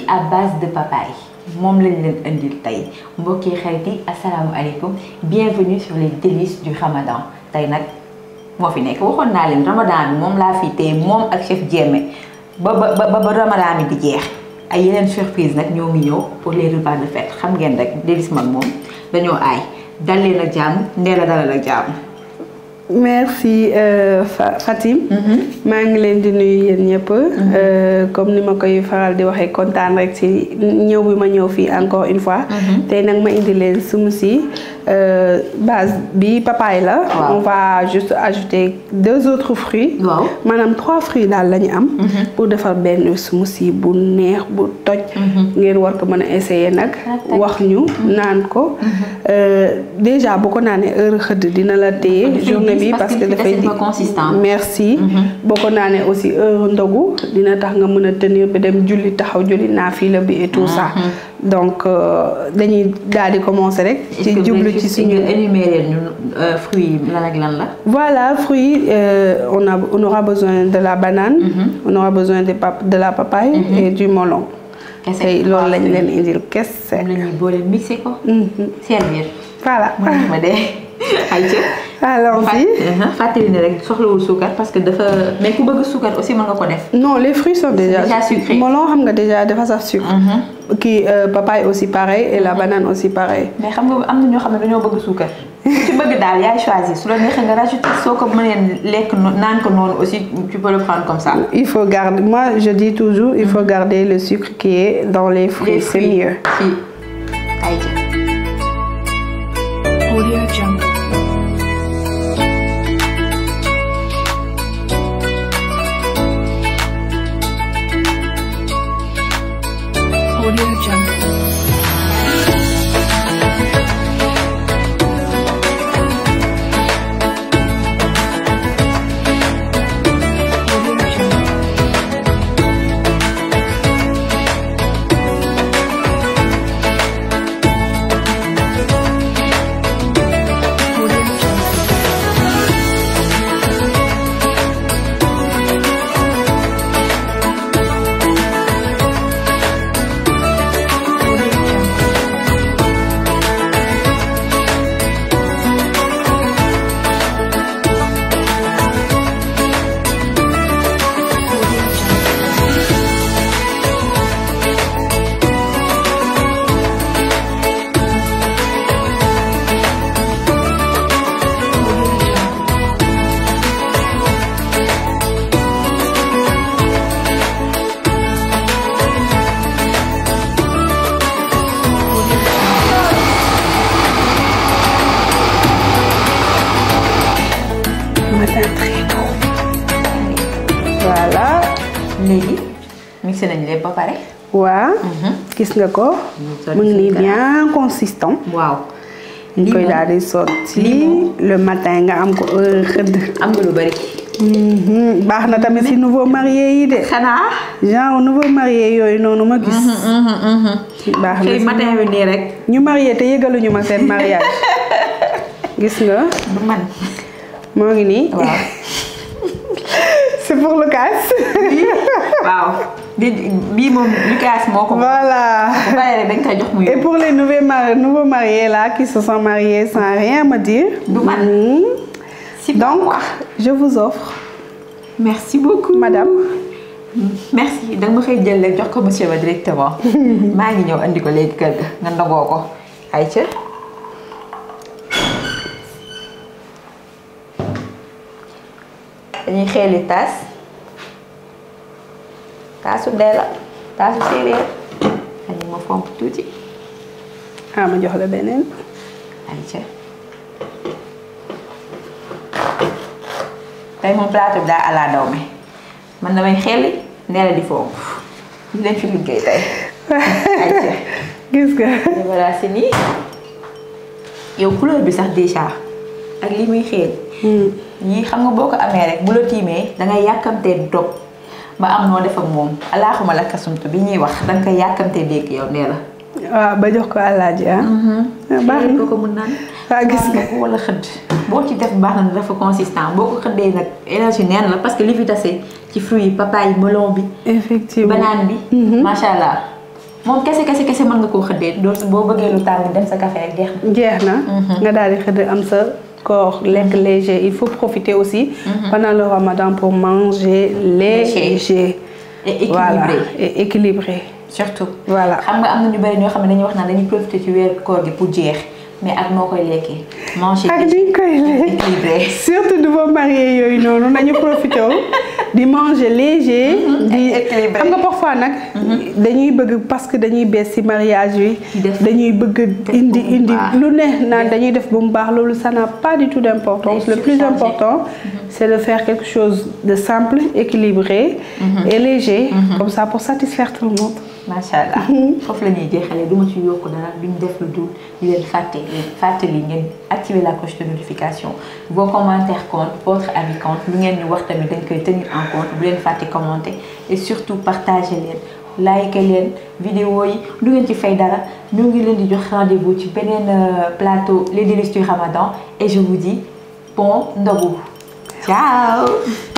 à base de papaye moom lañ leen indil tey mbokki xarit yi asalaamualeykum bienvenue sur les délices du ramadan tey nag moo fi nekk waxoon naa leen ramadan bi moom laa fi tey moom ak chef Diémé ba ba ba ba ramadan bi di jeex ay yeneen surprise nag ñoo ngi ñëw pour les repas de fête xam ngeen rek délice mag moom dañoo aay dal leen ak jàmm ndee la dalal ak jàmm merci euh, Fa Fatim. maa ngi leen di nuyu yéen ñëpp. comme ni ma koy faral di waxee kontaan rek ci ñëw bi ma ñëw fii encore une fois. tey nag ma indi leen smoothie base bi papaye la. on va juste ajouter deux autres fruits. waaw maanaam trois fruits daal la ñu am. pour defar benn smoothie bu neex bu toj. ngeen war ko mën a essayer nag. wax ñu naan ko. déjà bu ko naanee heure xëdd dina la téye journée bi parce que dafay consistant merci boo ko naanee aussi heure ndogu dina tax nga mën a tenir ba dem julli taxaw julli naafila bi et tout ça donc dañuy daal di commencer rek ci jublu ci suñu énumérer ñu fruits yi lan ak lan la voilà fruits on a on aura besoin de la banane on aura besoin de pap de la papaye et du melon tey loolu lañ leen indil kese la ñuy boole mixé ko servir voilà ma dee ayca allons-y fàttali ne rek soxlawul suukar parce que dafa mais ku bëgg suukar aussi mën nga ko def. non les fruits sont déjà déjà sucrés melon xam nga déjà dafa saf sucre. kii papaye aussi pareil et la banane aussi pareil. mais xam nga am na ñoo xam ne dañoo bëgg suukar ci bëgg daal yaay choisir su la neexee nga rajouter soo ko mënee lekk naan ko noonu aussi tu peux le prendre comme ça. il faut garder moi je dis toujours il faut garder le sucre qui est dans les fruits c'est mieux. fii ayca. Audio Jungle. Audio Jungle. Audio Jungle. Audio Jungle. Audio Jungle. Audio Jungle. Audio Jungle. matin très tôt. voilà. léegi mixé nañ lépp ba pare. waa gis nga ko. mu ngi nii bien consistant. waaw. ñu koy daal di sotti le matin nga am ko heure xëdd. am nga lu bari. baax na tamit si nouveau marié yi de. xanaa. genre nouveau marié yooyu noonu ma gis. baax na xëy si matin bi nii rek. ñu marié te yëgaluñu ma seen mariage. gis nga du man. moo ngi nii. waaw. c'est pour le casse. waaw di bii moom Lucas moo ko. voilà. bu paree rek dañ koy jox mu Et yóbbu. pour les nouveaux, mari- nouveaux mariés là qui se sont mariés sans rien me dire. Du man. Mhm. si Donc, je vous offre, merci beaucoup madame. merci da nga ma xëy jël rek jox ko monsieur ba directement. maa ngi ñëw andi ko léegi kër ga nga ndogoo ko ay ca. dañuy xeeli taas taasu ndee la taasu séeréer dañu ma fomp tuuti Ah, ma jox la beneen. ay ca. tey moom plateau bi daa ala daw me man damay xelli nee la di fomp ñu leen fi liggéey tey ay ca. Gis nga. voilà c'est nii yow couleur bi sax déjà ak li muy xeeñ yii xam nga boo ko amee rek bu la tiimee dangay yàkkamtee dog ba am noo def ak moom alaaxuma la kasumtu bi ñuy wax danga koy yàkkamtee dégg yow nee la waaw ba jox ko àllaaji ah. ah baax xëy na ko ko mun naan Ah, gis nga. ko wala xëdd boo ci def baax na dafa consistant boo ko xëddee nag énergie neen la parce que li fi tase ci fruits yi papaye melon bi effectivement banane bi macha allah moom kese kese kese mën nga koo xëddee doo boo bëggee lu tàng dem sa café rek jeex na. jeex na nga daal di xëdd am sa corps lekk léger il faut profiter aussi pendant le ramadan pour manger léger et équilibré voilà et équilibré surtout. voilà xam nga am na ñu bari ñoo xam ne dañuy wax naan dañuy profiter ci weeru koor gi pour jeex mais ak noo koy lekkee. manger ak ni ñu koy lekk équilibré. surtout nouveau marié yooyu noonu nañu profité di manger léger di équilibré. xam nga parfois nag dañuy bëgg parce que dañuy bees ci mariage bi def- dañuy bëgg def indi ba mu indi baax. lu ne naan dañuy def ba mu baax loolu ça n'a pas du tout d'importance Day le plus surcharger. important c'est de faire quelque chose de simple équilibré et léger comme ça pour satisfaire tout le monde macha allah foofu la ñuy jeexalee du ma ci yokk dara duñ def lu dul di leen fàtte leen fàttali ngeen activer la cloche de notification vos commentaires comptent votre avis compte lu ngeen ñu wax tamit dañ koy tenir en compte bu leen fàtte commenter et surtout partager leen like leen vidéo yi du ngeen ci fay dara ñu ngi leen di jox rendez-vous ci beneen euh, plateau les délices du Ramadan et je vous dis bon ndogu ciao